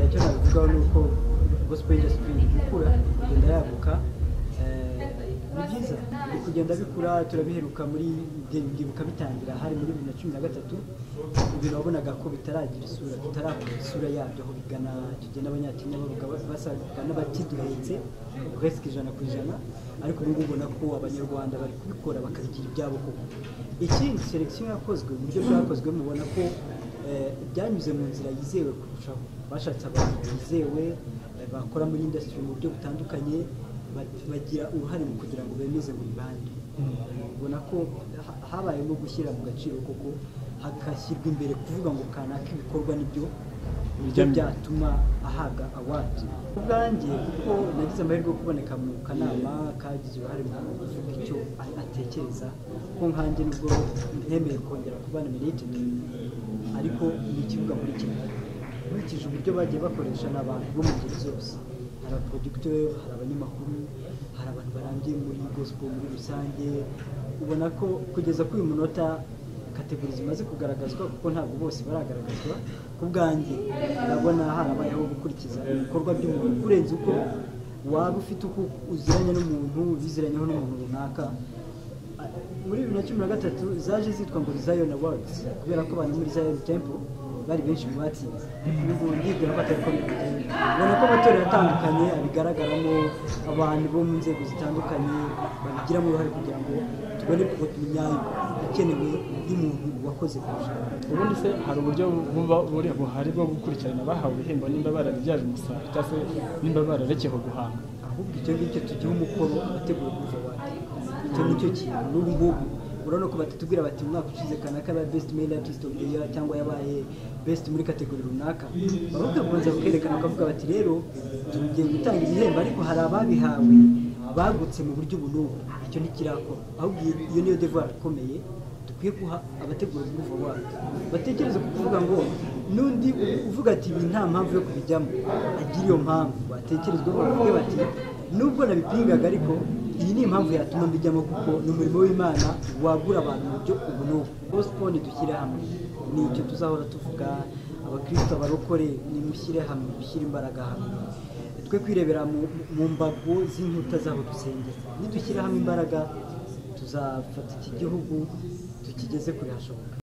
icyo nabivugaho ni uko gospel yesu ikomeje gukura igenda yaguka ni byiza biri kugenda bikura turabiheruka muri byibuka bitangira hari muri bibiri na cumi na gatatu ibintu wabonaga ko bitaragira isura tutarakora isura yabyo aho bigana tugenda abanyakenya bavuga basagana bakiduhetse resike ijana ku ijana ariko ubu ngubu ubona ko abanyarwanda bari kubikora bakabigira ibyabo koko ikindi selekisiyo yakozwe uburyo bwakozwe mubona ko byanyuze mu nzira yizewe kurushaho bashatse abantu bizewe bakora muri indasitiri mu buryo butandukanye bagira uruhare mu kugira ngo bemeze ngo ibande ubona ko habayemo gushyira mu gaciro koko hagashyirwa imbere kuvuga ngo kanaka ibikorwa nibyo nibyo byatuma ahabwa awadi ku bwanjye kuko nagize amahirwe yo kuboneka mu kanama kagize uruhare mu kuvuga icyo atekereza ko nkanjye nubwo ntemeye kongera kubana miriketi ariko ni ikibuga muri kigali nkurikije uburyo bagiye bakoresha ni abantu bo mu ngeri zose hari abaporodugitori hari abanyamakuru hari abantu barangiye muri gospel muri rusange ubona ko kugeza kuri uyu munota kategori zimaze kugaragazwa kuko ntabwo bose baragaragazwa ku bwanjye urabona harabayeho gukurikiza ibikorwa by'umuntu urenze uko waba ufite uko uziranye n'umuntu biziranyeho n'umuntu runaka muri bibiri na cumi na gatatu zaje zitwa ngo zion awards kubera ko abantu muri zion temple bari benshi mu batsinze n'ubu ndibwira ko atari ko bigenda ubona ko amatora yatandukanye abigaragaramo abantu bo mu nzego zitandukanye babigiramo uruhare kugira ngo tubone kuvota imyayo ikenewe y'umuntu wakoze kurusha ubundi se hari uburyo buba buri buhari bwo gukurikirana abahawe ibihembo nimba barabibyaje umusaruro cyangwa se nimba bararekeho guhanga ahubwo icyo ngicyo tugihe umukoro wateguye kuza wate icyo ngicyo kintu n'ubu ngubu urabona ko batatubwira bati umwaka ushize kanaka yabaye best male artist of the year cyangwa yabaye best muri kategori runaka baba bakabanza bakerekana bakavuga bati rero tugiye gutanga ibihembo ariko hari ababihawe bagutse mu buryo ubu n'ubu icyo ntikirakora ahubwo iyo niyo devoir ikomeye dukwiye guha abategura kuva wacu batekereza ku kuvuga ngo n'undi uvuga ati ibi nta mpamvu yo kubijyamo agira iyo mpamvu batekerezwaho bavuge bati nubwo nabipingaga ariko iyi ni impamvu yatuma mbijyamo kuko ni umurimo w'imana wagura abantu mu buryo ubu n'ubu bosiponi dushyire hamwe ni icyo tuzahora tuvuga abakristo abarokore nimushyire hamwe mushyire imbaraga hamwe twe kwirebera mu mbago z'inkuta z'aho dusengera nidushyire hamwe imbaraga tuzafata iki gihugu tukigeze kure hashoboka